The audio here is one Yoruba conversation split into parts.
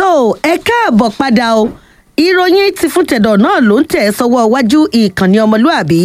tó ẹ káàbọ̀ padà o ìròyìn ti fún tẹ̀dọ̀ náà ló ń tẹ̀ sọ́wọ́ iwájú ìkànnì ọmọlúàbí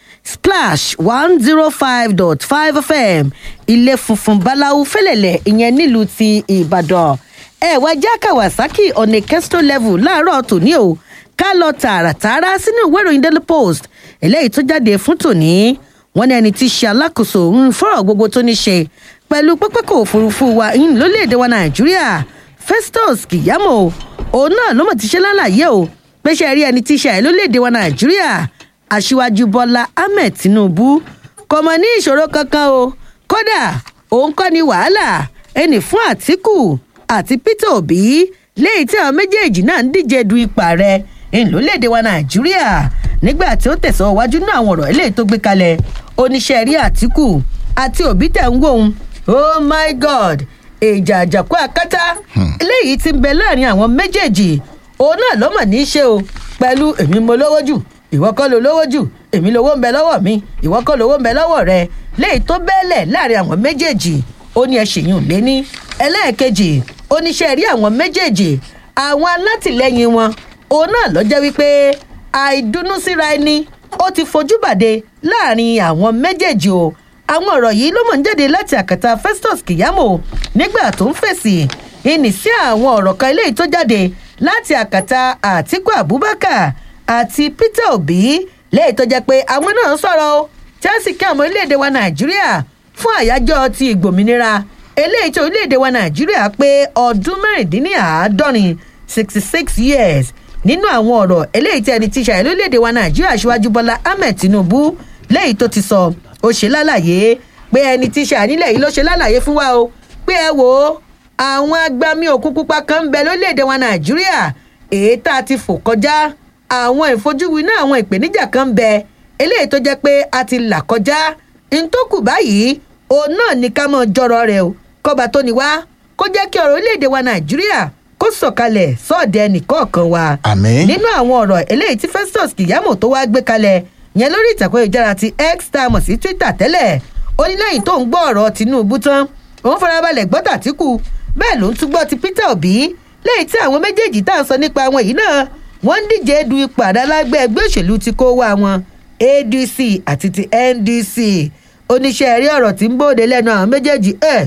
splash one zero five dot five fm ilé funfun báláwo fẹlẹ̀lẹ̀ ìyẹn nílùú ti ìbàdàn ẹ wá já kawasaki on a kesto level láàárọ̀ tòní o ká lọ tààràtààrà sínú ìwé ìròyìn daily post eléyìí tó jáde fún tòní wọn ní ẹni tí í ṣe alákòóso ń fọ̀rọ̀ gbogbo tó ní ṣe pẹ̀lú pápákọ̀ òfurufú wa yín lórílẹ̀‐èdè wa nàìjíríà festus kìyàmó òun náà ló mọ̀ ti ṣe lálàyé o pé ṣe rí ẹni tí í ṣe àyè lórílẹ̀‐èdè wa nàìjíríà aṣíwájú bọ́lá ahmed tinubu kò mọ̀ ní ìṣòro kankan o kódà òun kọ́ ni wàhálà ẹnì fún àtìkù àti peter obi léyìí tí àwọn méjèèjì náà ń díje du ipò ààrẹ ìlúlédè wa nàìjíríà nígbà tí ó tẹ̀sán wájú náà àwọn ọ̀rọ̀ eléyìí tó gbé kalẹ̀ oníṣẹ́ rí àtìkù àti òbí tẹ̀ ń wò ó oh my god ìjà àjàkú àkátá eléyìí ti ń bẹ láàrin àwọn méjèèjì òun náà ló mọ̀ ní í ṣe o pẹ̀lú èmi mo lówó jù ìwọ kọ́ ló lówó jù èmi lówó ń bẹ lọ́wọ́ mi ìwọ kọ́ lówó ń bẹ lọ́wọ́ rẹ léyìí tó bẹ́ẹ̀lẹ̀ láàrin àwọn méjèèjì ó ní ẹ ṣèyún lé ní ẹlẹ́ẹ̀kejì oníṣẹ́ rí àwọn méjèèjì àwọn alátìlẹyìn wọn òun náà lọ́jọ́ wípé àìdùnnú síra ẹni ó ti fojú bàdé láàrin àwọn méjèèjì o àwọn ọ̀rọ̀ yìí ló mọ̀ ń jáde láti àkàtà festus kìyàmó nígbà tó ń fèsì ìní sí àwọn ọ̀rọ̀ kan eléyìí tó jáde láti àkàtà àtiku abubakar àti peter obi léyìí tó jẹ́ pé àwọn náà ń sọ̀rọ̀ o chelsea kí àwọn orílẹ̀-èdè wa nàìjíríà fún àyájọ́ ti ìgbòmìnira eléyìí tí orílẹ̀-èdè wa nàìjíríà pé ọdún mẹ́rìndínláàádọ́rin sixty six years nínú àwọn ọ̀rọ̀ eléyìí tí ẹni tí ṣàyẹ̀ lórílẹ̀‐èdè wa nàìjíríà ṣíwájú bọ́lá ahmed tinubu léyìí tó ti sọ ó ṣe lálàyé pé ẹni tí ṣàyẹ̀ nílẹ̀ yìí ló ṣe lálàyé fún wa o pé ẹ wò ó àwọn agbami òkú pupa kan ń bẹ lórílẹ̀‐èdè wa nàìjíríà èyí tá a ti fò kọjá àwọn ìfojúwi náà àwọn ìpèníjà kan ń bẹ eléyìí tó jẹ́ pé a ti là kọjá ntòkù báyìí òun náà ní ká mọ̀ jọrọ rẹ̀ o kọba tó ní wá kó jẹ́ kí ọ̀rọ̀ orílẹ̀‐èdè wa nàìjíríà kó sọ̀kalẹ̀ sọ́ọ̀dẹ̀ nìkọ̀ọ̀kan wa. àmín. nínú àwọn ọ̀rọ̀ eléyìí tí festus kìyàmó tó wá gbé kalẹ̀ yẹn lórí ìtàkùn ìjára ti x tá a mọ̀ sí twitter tẹ́lẹ̀ ó ní lẹ́yìn tó ń gbọ́ ọ̀rọ̀ tinubu tán òun farabalẹ̀ gbọ́ tàtíkù bẹ́ẹ̀ ló ń tún gbọ́ ti peter obi lẹ́yìn tí àwọn méjèèjì tá à ń sọ nípa àwọn yìí náà wọ́n ń díje du ipò àdálágbẹ́ ẹgbẹ́ òṣèlú ti kó wá wọn adc àti ti ndc oníṣẹ́ rí ọ̀rọ̀ tí ń bóde lẹ́nu àwọn méjèèjì ẹ̀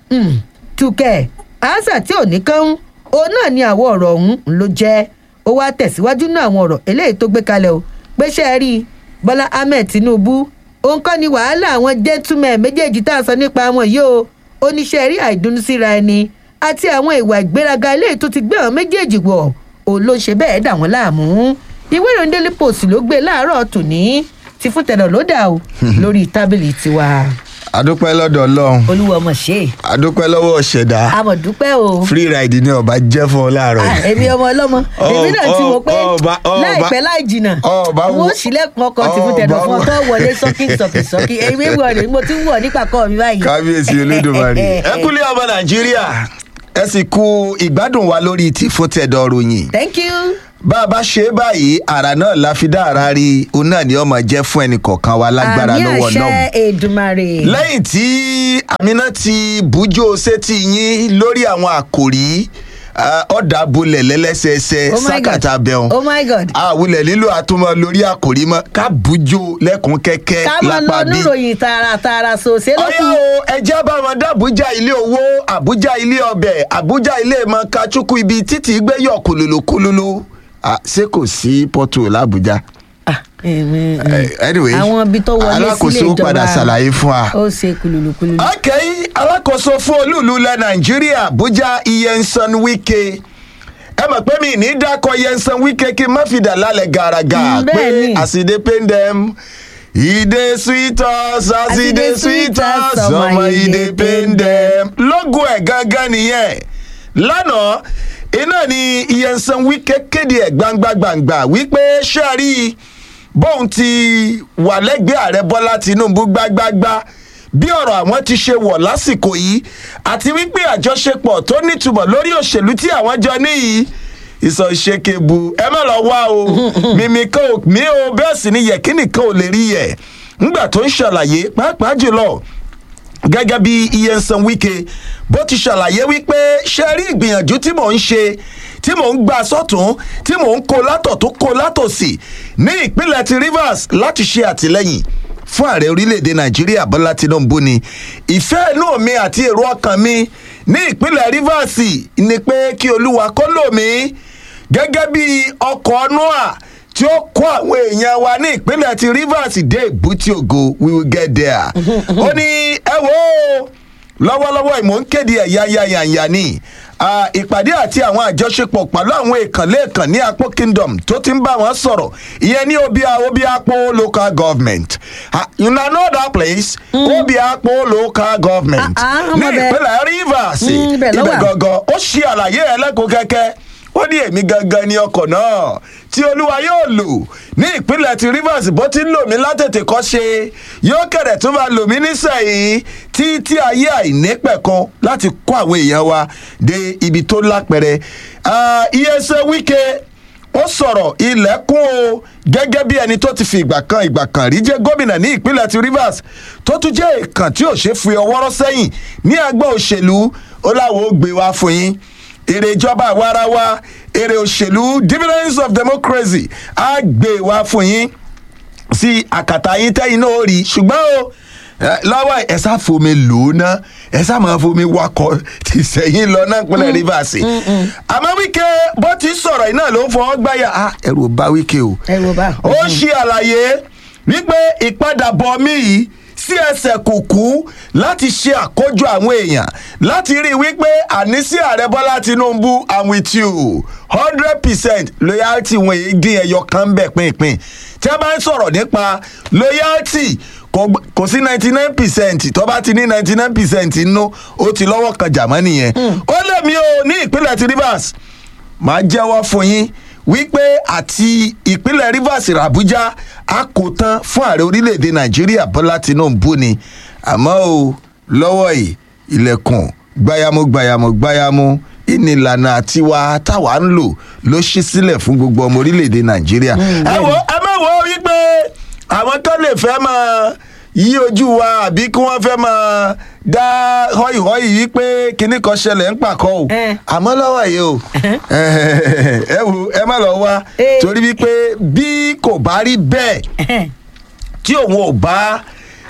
tukẹ̀ àásà tí ò ní kán òun náà ni àwọn ọ̀rọ̀ ọ̀hún ló jẹ́ ó wá tẹ̀síwájú náà àwọn ọ̀rọ̀ eléyìí tó gbé kalẹ̀ o pé ṣe é rí bọ́lá ahmed tinubu òun kọ́ ni wàhálà àwọn gentleman méjèèjì tá a sọ nípa wọn yìí o oníṣẹ́ rí àìdùnnú síra ẹni àti àwọn ìwà ìgbéraga eléyìí tó ti gbé àwọn méjèèjì wọ̀ òun ló ṣe bẹ́ẹ̀ dà wọ́n láàmú ìwé ìròyìn daily post ló gbé láàárọ̀ tòní ti fún tẹ̀lọ̀ ló dà o lórí tábìlì tiwa adúpẹ́ lọ́dọ̀ ọlọ́run olúwa ọmọ ṣe adúpẹ́ lọ́wọ́ ṣẹ̀dá àmọ̀ dúpẹ́ o free ride ni ọba jẹ́ fún ọ láàárọ̀ Ah, yìí. èmi ọmọ ọlọ́mọ èmi náà ti wò pé ọba- ọba- láìpẹ́ láì jìnnà ọba wo- wọ́n sílẹ̀kùn ọkọ̀ tí fún tẹ̀dọ̀ fún ọ tó wọlé sọ́kì sọ́kì sọ́kì èmi wọ̀ ni mo ti ń wọ̀ nípa kọ́ mi báyìí. kábíyèsí olódùmarè. ẹ kúlẹ̀ ọmọ nàìjíríà ẹ sì kú ìgbádùn wa lórí ti fún tẹ̀dọ̀ ròyìn. thank you. bá a bá ṣe é báyìí àrà náà la fi dá ara rí òun náà ni ọmọ jẹ́ fún ẹnì kọ̀ọ̀kan wa lágbára àmì lọ́wọ́ náà. àṣẹ èdùmarè. lẹ́yìn tí amina ti bùjọ sétí yín lórí àwọn àkòrí ah, ọ̀dà bulẹ̀ lẹ́lẹ́sẹẹsẹ Oh my God. sákàtà bẹ̀rùn oh my god. àwùlẹ̀ lílo àtúmọ̀ lórí àkòrí mọ́ ká bùjọ lẹ́kùn kẹ́kẹ́ ká máa lápá lọ bí. níròyìn tààràtààrà sòsé ló ọyá kù. o ẹjẹ́ bá wọn dá àbújá ilé owó àbújá ilé ọbẹ̀ àbújá ilé mọ kachukwu ibi títí gbẹ́yọ̀ kùlùlù kùlùlù Ah, ṣé kò sí pọ́tù làbújá. Ah, èmi, mm. Eh, anyway àwọn ibi tó wọlé sílé alákòóso ìjọba padà ṣàlàyé fún wa. ó ṣe kululu kululu. okay alákòóso fún olúùlú ilẹ̀ nàìjíríà abuja iyensan wike ẹ mọ̀ pé mi ní dákọ̀ iyensan wike kí n má fi dà lálẹ́ gàràgà Mm, pé bẹ́ẹ̀ ni. àsìdé pendem ìdè sweet us àsìdé sweet us ọmọ ìdè pendem lógo ẹ̀ gangan nìyẹn lánàá iná ni iyensan wike kéde ẹ̀ gbangbangba wípé ṣáàrí bóun ti wà lẹ́gbẹ̀ẹ́ ààrẹ bọ́lá tinubu gbágbágbá bí ọ̀rọ̀ àwọn ti ṣe wọ̀ lásìkò yìí àti wípé àjọṣepọ̀ tó nítumọ̀ lórí òṣèlú tí àwọn jọ níyì ìsọ̀ṣekebu ẹ má lọ wá o mímí kan ò mí o bẹ́ẹ̀ sì ni yẹ̀kínì kan ò lè rí yẹ̀ ńgbà tó ń ṣàlàyé pàápàá jùlọ gẹ́gẹ́ bí iyensan wike bó ti ṣàlàyé wípé ṣe rí ìgbìyànjú tí mò ń ṣe tí mò ń gbà sọ́tún tí mò ń kó látọ̀ tó kó látòsì ní ìpínlẹ̀ ti rivers láti ṣe àtìlẹ́yìn fún ààrẹ orílẹ̀-èdè nàìjíríà bọ́lá tinubu ni ìfẹ́ inú mi àti èrò ọkàn mi ní ìpínlẹ̀ rivers ni pé kí olúwa kó lò mí gẹ́gẹ́ bí ọkọ̀ noah tí ó kó àwọn èèyàn wa ní ìpínlẹ̀ ti rivers dé ìbútí ògo we will get there. ó ní ẹ wo lọ́wọ́lọ́wọ́ ìmọ̀ ń kéde ẹ̀yà yàyàyà ni Ah, ìpàdé àti àwọn àjọṣepọ̀ pẹ̀lú àwọn èèkànlẹ́ẹ̀kan ní apò kingdom tó ti ń bá wọn sọ̀rọ̀ ìyẹn ní obia obiapo local government Ah, you na know that place obiapo local government Ah, ah, ní ọmọ bẹ́ẹ̀. ìpínlẹ̀ rivers Mm, ibẹ̀ ló ibẹ̀ wà. gangan ó ṣe àlàyé ẹlẹ́kùn kẹ́kẹ́ ó ní èmi gangan ni ọkọ̀ náà tí olúwa yóò lò ní ìpínlẹ̀ ti rivers bó ti ń lò mí látètè kọ́ ṣe yóò kẹ̀rẹ̀ tó máa lò mí nísẹ̀yìn tí tí ayé àìnípẹ̀kan láti kó àwọn èèyàn wa dé ibi tó lápẹ̀rẹ̀ iyẹsẹ̀ wíkẹ́ ó sọ̀rọ̀ ilẹ̀kùn o gẹ́gẹ́ bí ẹni tó ti fi ìgbà kan ìgbà kan rí jẹ́ gómìnà ní ìpínlẹ̀ ti rivers tó tún jẹ́ èèkàn tí ò ṣe fi ọwọ́rọ́ sẹ́yìn ní agbọ́ òṣèlú ó láwọn ó gbé wá fún yín èrè ìjọba àwarawa èrè òṣèlú dividends of democracy á gbé wá fún yín sí àkàtà yín tẹ́yìn náà ó rí ṣùgbọ́n o ẹ, lọ́wọ́ ẹ sá fomi lò ó ná ẹ sá máa fomi wakọ̀ ti sẹ́yìn lọ náà pínlẹ̀ rivers àmọ́ wíkẹ́ bó ti sọ̀rọ̀ iná ló ń fọwọ́ gbáyà Ah, ẹ̀rù ò bá wíkẹ́ o ẹ wo bá. ó ṣe àlàyé wípé ìpadàbọ̀ mi yìí sí ẹsẹ̀ kùkú láti ṣe àkójọ àwọn èèyàn láti rí i wípé ànísí ààrẹ bọ́lá tinubu i'm with you hundred percent loyalty wọn èyí dín ẹyọ kan bẹ̀ pínpín tí a bá ń sọ̀rọ̀ nípa loyalty kò gb- kò sí ninety nine percent tó bá ti ní ninety nine percent nínú ó ti lọ́wọ́ kan jàmọ́ nìyẹn ó lè mí o ní ìpínlẹ̀ ti rivers máa jẹ́wọ́ fún yín wípé àti ìpínlẹ̀ rivers abuja a kò tán fún ààrẹ orílẹ̀-èdè nàìjíríà bọ́lá tinubu ni àmọ́ o lọ́wọ́ yìí ilẹ̀kùn gbayamu gbayamu gbayamu ìnìlànà àtiwá táwa ń lò ló ṣí sílẹ̀ fún gbogbo ọmọ orílẹ̀-èdè nàìjíríà. ẹ wo ẹ má wo wípé àwọn kan lè fẹ́ máa yí ojú wa àbí kí wọ́n fẹ́ máa dá họ́ìhọ́ì wípé kinní kan ṣẹlẹ̀ ń pàkọ́ o Eh. àmọ́ lọ́wọ́ yìí o ẹ wo ẹ má lọ wá Eh. torí wípé bí kò bá rí bẹ́ẹ̀ tí òun ò bá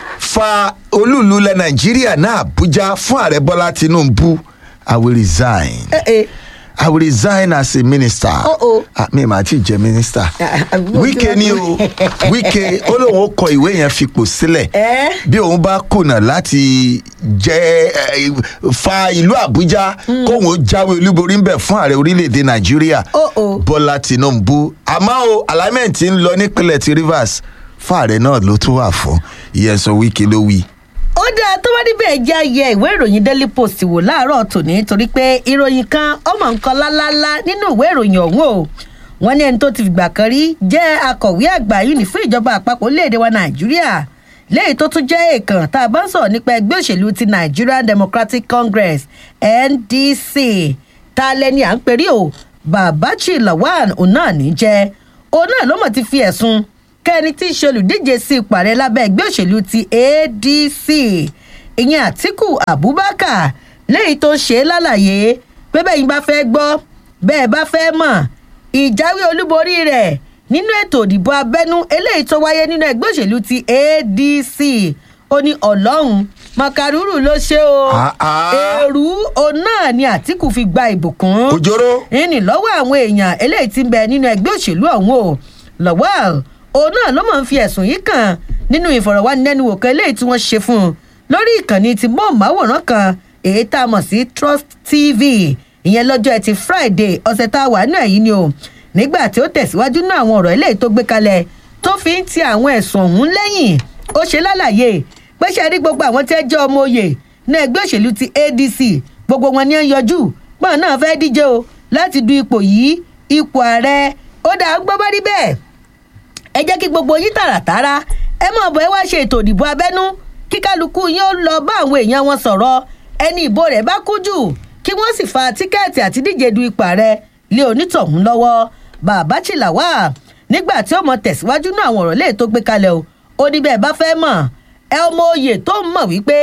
fa olúùlú ilẹ̀ nàìjíríà náà àbújá fún ààrẹ bọ́lá tinubu i will resign ẹ ẹ i will resign as a minister Oh, oh. Ah, mi màá ti jẹ minister Ah, ah, wíkẹ́ ni o wíkẹ́ ó lóun ó kọ ìwé yẹn fipò sílẹ̀ Eh? bí òun bá kùnà láti jẹ eh, fa ìlú àbújá kóun ó jáwé olúborí ń bẹ̀ fún ààrẹ orílẹ̀-èdè nàìjíríà Oh, oh. bọ́lá tinubu àmọ́ o alignment ń lọ nípínlẹ̀ ti rivers fún ààrẹ náà ló tún wà fún ìyẹn sọ wíkẹ́ ló wí. ó dáa tó bá níbẹ̀ jẹ́ ayẹ ìwé ìròyìn daily post wò láàárọ̀ tòní torí pé ìròyìn kan ọmọ nǹkan lálálá nínú ìwé ìròyìn ọ̀hún o wọ́n ní ẹni tó ti fìgbà kan rí jẹ́ akọ̀wé àgbà yìí ní fún ìjọba àpapọ̀ orílẹ̀-èdè wa nàìjíríà léyìí tó tún jẹ́ èèkàn tá a bá ń sọ̀rọ̀ nípa ẹgbẹ́ òṣèlú ti nigerian democratic congress ndc ta lẹni à ń perí o babachi lawan òun náà ní jẹ́ òun náà ló mọ̀ ti fi ẹ̀sùn kẹ́ni tí í ṣe olùdíje sí ipò ààrẹ lábẹ́ ẹgbẹ́ òṣèlú ti adc ìyẹn àtiku abubakar lẹ́yìn tó ṣe é lálàyé pé bẹ́ẹ̀ yín bá fẹ́ gbọ́ bẹ́ẹ̀ bá fẹ́ mọ̀ ìjáwé olúborí rẹ̀ nínú ètò òdìbò abẹ́nú eléyìí tó wáyé nínú ẹgbẹ́ òṣèlú ti adc ó ní ọlọ́run mọ̀kàrúrù ló ṣe o Ah, ah. èrú òun náà ni àtiku fi gba ìbùkún òjòrò ìní lọ́wọ́ àwọn èèyàn eléyìí ti ń bẹ nínú ẹgbẹ́ òṣèlú ọ̀hún o lọ́wọ́ òun náà ló máa ń fi ẹ̀sùn yìí kàn nínú ìfọ̀rọ̀wánilẹ́nuwò kan eléyìí tí wọ́n ṣe fún un lórí ìkànnì ti móhùnmáwòrán kan èyí tá a mọ̀ sí trust tv ìyẹn lọ́jọ́ ẹtì friday ọ̀sẹ̀ tá a wà náà yìí ni o nígbà tí ó tẹ̀síwájú náà àwọn ọ̀rọ̀ eléyìí tó gbé kalẹ̀ tó fi ń ti àwọn ẹ̀sùn ọ̀hún lẹ́yìn ó ṣe lálàyé pé ṣe rí gbogbo àwọn tí ẹ jẹ́ ọmọ òye ní ẹgbẹ́ òṣèlú ti adc gbogbo wọn ni ó ń yọjú pọ́n náà fẹ́ díje o láti du ipò yìí ipò ààrẹ ó dáa gbọ́ bá rí bẹ́ẹ̀ ẹ jẹ́ kí gbogbo yín tààràtàrà ẹ mọ̀ bọ́ ẹ wá ṣe ètò ìdìbò abẹ́nú kí kálukú yín ó lọ bá àwọn èèyàn wọn sọ̀rọ̀ ẹni ìbò rẹ̀ bá kú jù kí wọ́n sì fa tíkẹ́ẹ̀tì àti díje du ipò ààrẹ lé onítọ̀hún lọ́wọ́ bàbá chìláwà nígbà tí ó mọ tẹ̀síwájú náà àwọn ọ̀rọ̀ lè tó gbé kalẹ̀ o ó ní bẹ́ẹ̀ bá fẹ́ mọ̀ ẹ ọmọ oyè tó ń mọ̀ wípé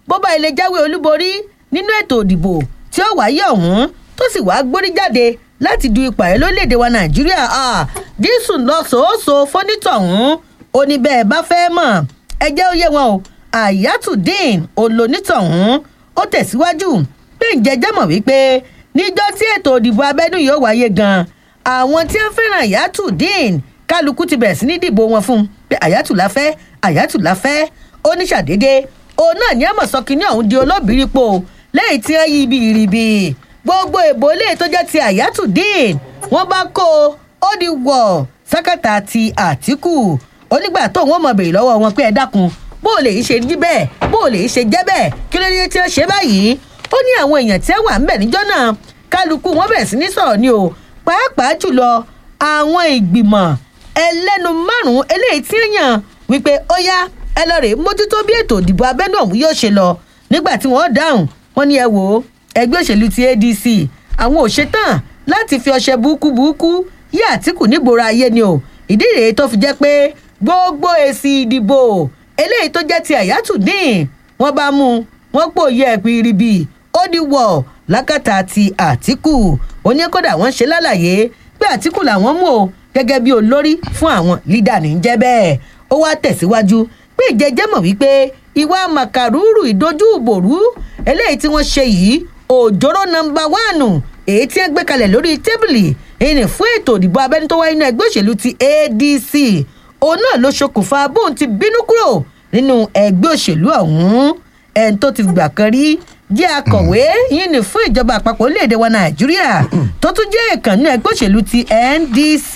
bó bá ilé jáwé olúborí nínú ètò òdìbò tí ó wáyé ọ̀hún tó sì wá gbórí jáde láti du ipò ààrẹ lórílẹ̀‐èdè wa nàìjíríà dísù lọ sòóso fọ́nítọ̀hún ó ní bẹ́ẹ̀ bá fẹ́ mọ̀ ẹ jẹ́ ó yé wọn o ayatollah olonítọ̀hún ó tẹ̀síwájú pé ǹjẹ́jẹ́ mọ̀ wípé níjọ́ tí ètò òdìbò abẹ́nú yóò wáyé gan àwọn tí wọ́n fẹ́ràn ayatollah kálukú ti bẹ̀rẹ̀ sí ní dìbò wọn fún un pé ayatollah fẹ́ ayatollah fẹ́ ó ní ṣàdédé òun náà ní àmọ̀ sọ kínní ọ̀hún di olóbìrípo lẹ́yìn tí wọ́n yí ibi ìrìbì gbogbo èbó lè tó jẹ́ ti ayatollah wọ́n bá kó ó di wọ̀ sákàtà ti àtìkù onígbà tó wọn mọ̀ bèrè lọ́wọ́ wọn pé ẹ dákun bó o lè ṣe rí bẹ́ẹ̀ bó o lè ṣe jẹ́ bẹ́ẹ̀ kí ló dé tí wọ́n ṣe báyìí ó ní àwọn èèyàn tí wọ́n wà ń bẹ̀ níjọ́ náà kálukú wọn bẹ̀rẹ̀ sí ní sọ̀rọ̀ ni o pàápàá jùlọ àwọn ìgbìmọ̀ ẹlẹ́nu márùn-ún eléyìí tí ń yàn wípé ó yá ẹ lọ rèé mójútó bí ètò ìdìbò abẹ́nú ọ̀hún yóò ṣe lọ nígbà tí wọ́n dáhùn wọ́n ní ẹ wò ó ẹgbẹ́ òṣèlú ti adc àwọn ò ṣetán láti fi ọṣẹ burúkú burúkú yí àtìkù nígboro ayé ni o ìdí rèé tó fi jẹ́ pé gbogbo èsì ìdìbò eléyìí tó jẹ́ ti àyàtù dín wọ́n bá mú wọ́n pòye ẹ̀pìn iribi ó di wọ̀ lákàtà ti àtìkù oníkódà wọ́n ṣe lálàyé pé àtìkù làwọn mú o gẹ́gẹ́ bí olórí fún àwọn lídà ní jẹ́ bẹ́ẹ̀ ó wá tẹ̀síwájú pé ìjẹ́jẹ́ mọ̀ wípé ìwà màkàrúrù ìdojú ìbòrú eléyìí tí wọ́n ṣe yìí òjòrò nọmba wánù èyí tí wọ́n gbé kalẹ̀ lórí tébìlì ìní fún ètò ìdìbò abẹ́ni tó wáyé ní ẹgbẹ́ òṣèlú ti adc òun náà ló ṣokùnfà bóun ti bínú kúrò nínú ẹgbẹ́ òṣèlú ọ̀hún ẹni tó ti gbà kan rí jẹ́ akọ̀wé yìí ní fún ìjọba àpapọ̀ orílẹ̀-èdè wa nàìjíríà tó tún jẹ́ ìkànnì ẹgbẹ́ òṣèlú ti ndc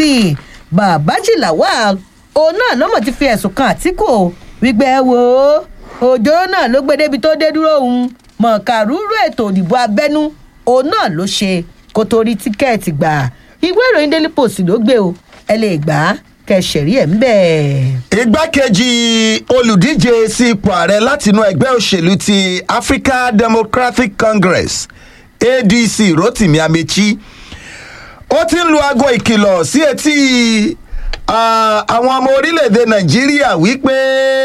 babaji lawal òun náà ló mọ̀ ti fi ẹ̀sùn kan àtìkù wípé ẹ wò ó òjò náà ló gbé débi tó dé dúró òun mọ̀kàrúrú ètò òdìbò abẹ́nú òun náà ló ṣe kó tó rí tíkẹ́ẹ̀tì gbà ìwé ìròyìn daily post ló gbé o ẹ lè gbà á kẹsẹ̀rí ẹ̀ ń bẹ̀. igbákejì olùdíje sí ipò ààrẹ látinú ẹgbẹ́ òṣèlú ti africa democratic congress adc rotimi amechi ó ti ń lu aago ìkìlọ̀ sí etí àwọn ọmọ orílẹ̀-èdè nàìjíríà wípé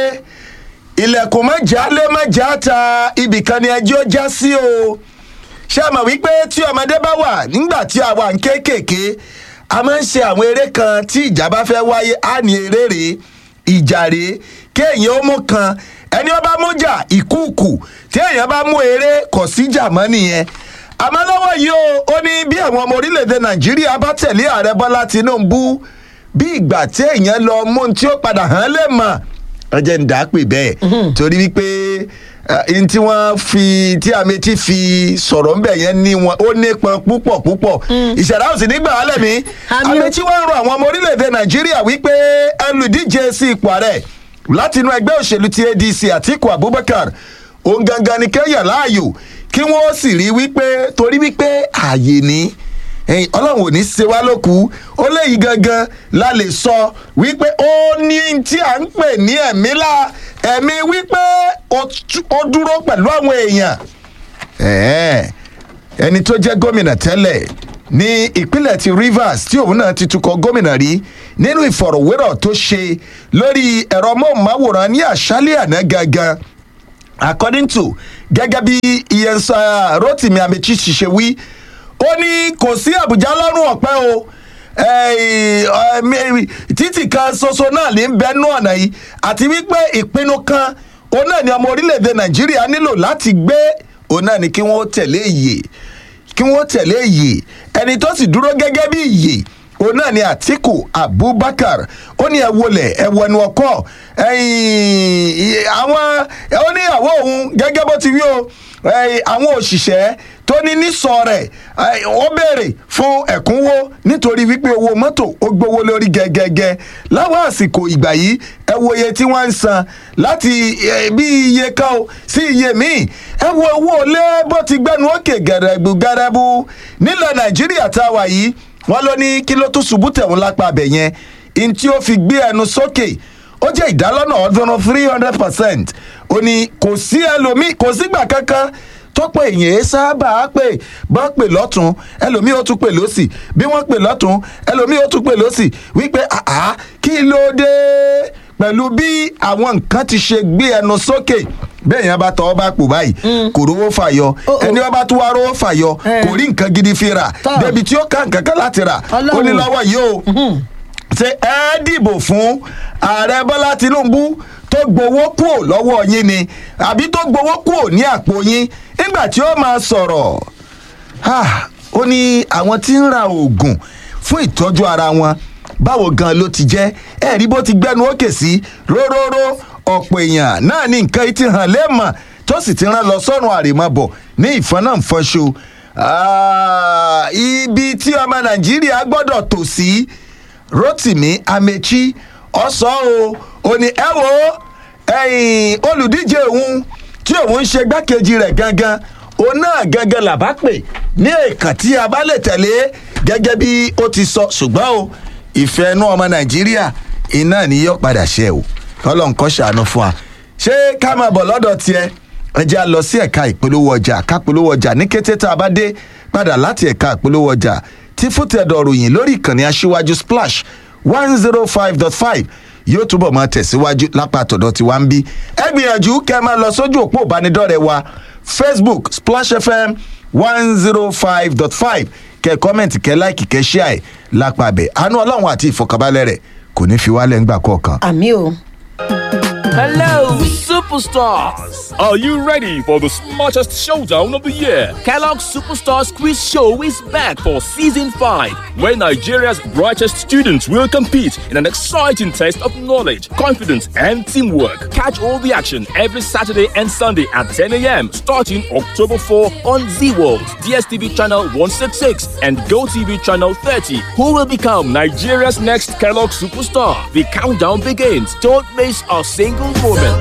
ilẹ̀kùn mọ́jà lé mọ́jà ta ibìkan ni ẹjọ́ já sí o ṣé ẹ mọ̀ wípé tí ọmọdé bá wà nígbà tí a wà ń kéékèèké a máa ń ṣe àwọn eré kan tí ìjà bá fẹ́ wáyé á ní eré rèé ìjà rèé kéèyàn ó mú kan ẹni ó bá mú jà ìkúùkù tí èèyàn bá mú eré kò síjà mọ́ nìyẹn àmọ́ lọ́wọ́ yìí o ó ní bí àwọn ọmọ orílẹ̀-èdè nàìjíríà bá tẹ̀lé ààrẹ bọ́lá tinubu bí ìgbà tí èèyàn lọ mú un tí ó padà hàn lè mọ̀ ẹ jẹ́ ń dà á pè bẹ́ẹ̀ torí wípé n tí wọ́n fi tí ametí fi sọ̀rọ̀ ń bẹ̀ yẹn ní wọn ó nípọn púpọ̀ púpọ̀ ìṣẹ̀dá òsì nígbà alẹ́ mi ametí wọ́n ń rọ àwọn ọmọ orílẹ̀-èdè nàìjíríà wípé ẹlùdíje sí ipò ààrẹ láti inú ẹgbẹ́ òṣèlú ti adc àtiku abubakar òun gangan ni kẹ́yà láàyò kí wọ́n sì rí wípé torí wípé ààyè ní ọlọ́run ò ní ṣe wá lóku ó léyìí gangan la lè sọ wípé ó ní tí à ń pè ní ẹ̀mí la ẹ̀mí wípé ó dúró pẹ̀lú àwọn èèyàn ẹni tó jẹ́ gómìnà tẹ́lẹ̀ ní ìpínlẹ̀ ti rivers tí òun náà ti tukọ̀ gómìnà rí nínú ìfọ̀rọ̀wérọ̀ tó ṣe lórí ẹ̀rọ mọ́ọ̀máwòrán ní àṣálẹ̀ àná gangan according to gẹ́gẹ́ bí iyensa rotimi amechi ṣiṣẹ́ wí ó ní kò sí àbújá lọ́rùn ọ̀pẹ́ o títì kan ṣoṣo náà ní bẹ́ẹ̀nù ọ̀nà yìí àti wípé ìpinnu kan òun náà ni ọmọ orílẹ̀-èdè nàìjíríà nílò láti gbé òun náà ni kí wọ́n tẹ̀lé ìyè kí wọ́n tẹ̀lé ìyè ẹni tó sì dúró gẹ́gẹ́ bí ìyè òun náà ni atiku abubakar ó ní ẹ wọlé ẹ wọnú ọkọ àwọn ó ní àwọ òun gẹ́gẹ́ bó ti wí o àwọn òṣìṣẹ́ tó ní nísọ rẹ̀ ó béèrè fún ẹ̀kúnwó nítorí wípé owó mọ́tò ó gbowó lórí gẹ́gẹ́gẹ́ láwọn àsìkò ìgbà yìí ẹ wo iye tí wọ́n ń san láti bí iye kan o sí iye míì ẹ wo owó lé bó ti gbẹnu òkè gẹ̀rẹ́gbù gẹ̀rẹ́bù nílẹ̀ nàìjíríà tá a wà yìí wọ́n ló ní kí ló tún ṣubú tẹ̀wọ́n lápá abẹ yẹn in tí ó fi gbé ẹnu sókè ó jẹ́ ìdálọ́nà ọ̀ọ́dúnrún three hundred percent ó ní kò sí ẹlòmíì kò sígbà kankan tọ́pọ̀ èèyàn ẹ sábà pè bọ́ pè lọ́tún ẹlòmíì ó tún pè lọ́sì bí wọ́n pè lọ́tún ẹlòmíì ó tún pè lọ́sì wípé àá kí ló dé pẹ̀lú bí àwọn nǹkan ti ṣe gbé ẹnu sókè bẹ́ẹ̀ yẹn bá tọ́ ọ bá pò báyìí kò rówó fàyọ Oh, oh. ẹni wọn bá tún wá rówó fàyọ Eh. kò rí nǹkan gidi fi rà Tọ́. débi tí ó ká nǹkan kan láti rà ó ní Ọlọ́run. lọ́wọ́ yìí o ṣe ẹ dìbò fún ààrẹ bọ́lá tinubu tó gbowó kúò lọ́wọ́ yín ni àbí tó gbowó kúò ní àpò yín nígbà tí ó máa sọ̀rọ̀ Ah, ó ní àwọn tí ń ra oògùn fún ìtọ́jú ara wọn báwo gan ló ti jẹ́ ẹ rí bó ti gbẹnu ókè sí róróró ọ̀pọ̀ èèyàn náà ní nǹkan yìí ti hàn lẹ́mọ̀ tó sì ti rán lọ sọ́run àrèmabọ̀ ní ìfọ́nàfọ́nṣo Ah, ibi tí ọmọ nàìjíríà gbọ́dọ̀ tò sí rotimi amechi ọ̀sọ́ o ò ní ẹ wo ẹ̀yìn olùdíje òun tí òun ń ṣe gbákejì rẹ̀ gangan òun náà gangan làbá pè ní èèkàn tí a bá lè tẹ̀lé gẹ́gẹ́ bí ó ti sọ ṣùgbọ́n o ìfẹ́ inú ọmọ nàìjíríà iná ni yóò padà ṣe o kọ́lọ̀ nǹkan ṣàánú fún wa ṣé ká máa bọ̀ lọ́dọ̀ tiẹ̀ ẹ jẹ́ a lọ sí ẹ̀ka ìpolówó ọjà ká polówó ọjà ní kété tá a bá dé padà láti ẹ̀ka ìpolówó ọjà tí fútẹ̀dọ̀ ròyìn lórí ìkànnì aṣíwájú splash one zero five dot five yóò túbọ̀ máa tẹ̀síwájú lápá àtọ̀dọ̀ tí wàá ń bí ẹ gbìyànjú kẹ́ ẹ máa lọ sójú òpó ìbánidọ́rẹ̀ẹ́ wa facebook splash fm one zero five dot five kẹ́ kọ́mẹ̀ntì kẹ́ láìkì kẹ́ ṣíà ẹ̀ lápá abẹ́ àánú ọlọ́run àti ìfọkànbalẹ̀ rẹ̀ kò ní fi wálẹ̀ ńgbà kọ̀ọ̀kan. àmì o. Hello, superstars! Are you ready for the smartest showdown of the year? Kellogg's Superstars Quiz Show is back for season 5. Where Nigeria's brightest students will compete in an exciting test of knowledge, confidence, and teamwork. Catch all the action every Saturday and Sunday at 10 a.m. starting October 4 on Z World, DSTV channel 166, and GoTV channel 30. Who will become Nigeria's next Kellogg superstar. The countdown begins. Don't miss a single moment.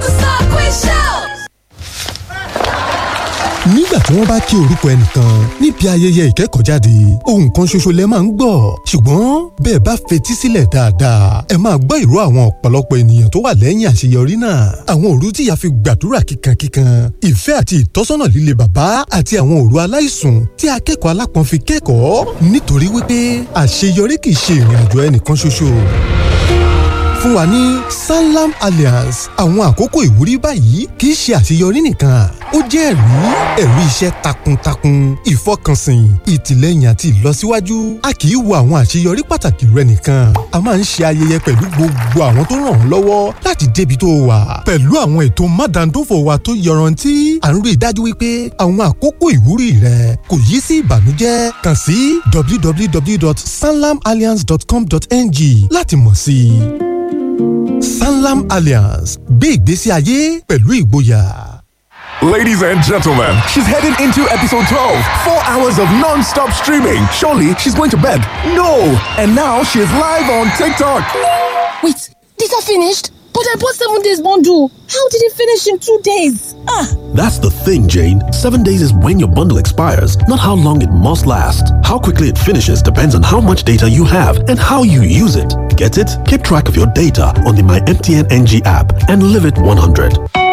nígbà tí wọ́n bá kí orúkọ ẹnìkan níbi ayẹyẹ ìkẹ́kọ̀ọ́jáde ohun kan ṣoṣo lẹ máa ń gbọ́ ṣùgbọ́n bẹ́ẹ̀ bá fetí sílẹ̀ dáadáa ẹ máa gbọ́ ìró àwọn ọ̀pọ̀lọpọ̀ ènìyàn tó wà lẹ́yìn àṣeyọrí náà àwọn òru tí ìyá fi gbàdúrà kíkankíkan ìfẹ́ àti ìtọ́sọ́nà líle bàbá àti àwọn òru aláìsùn tí akẹ́kọ̀ọ́ alápọ̀n fi kẹ́kọ̀ọ́ nítorí wípé àṣeyọrí kì í ṣe ìrìn àjò ẹnìkan ṣoṣo fún wa ní sanlam alliance àwọn àkókò ìwúrí báyìí kì í ṣe àṣeyọrí nìkan ó jẹ́ ẹ̀rí ẹ̀rí iṣẹ́ takuntakun ìfọkànsìn ìtìlẹ́yìn àti ìlọsíwájú a kì í wo àwọn àṣeyọrí pàtàkì rẹ nìkan a máa ń ṣe ayẹyẹ pẹ̀lú gbogbo àwọn tó ràn ọ́ lọ́wọ́ láti débi tó wà pẹ̀lú àwọn ètò mádàndófò wa tó yọrantí à ń rí i dájú wípé àwọn àkókò ìwúrí rẹ kò yí sí ìbànújẹ́ kàn sí www.sanlamalliance.com.ng láti mọ̀ sí i. Sanlam Alliance gbé ìgbésí ayé pẹ̀lú ìgboyà. Ladies and gentlemen, she's heading into episode 12. Four hours of non stop streaming. Surely she's going to bed. No! And now she's live on TikTok. Wait, these are finished? But I bought seven days bundle. How did it finish in two days? Ah! That's the thing, Jane. Seven days is when your bundle expires, not how long it must last. How quickly it finishes depends on how much data you have and how you use it. Get it? Keep track of your data on the My MTN NG app and live it 100.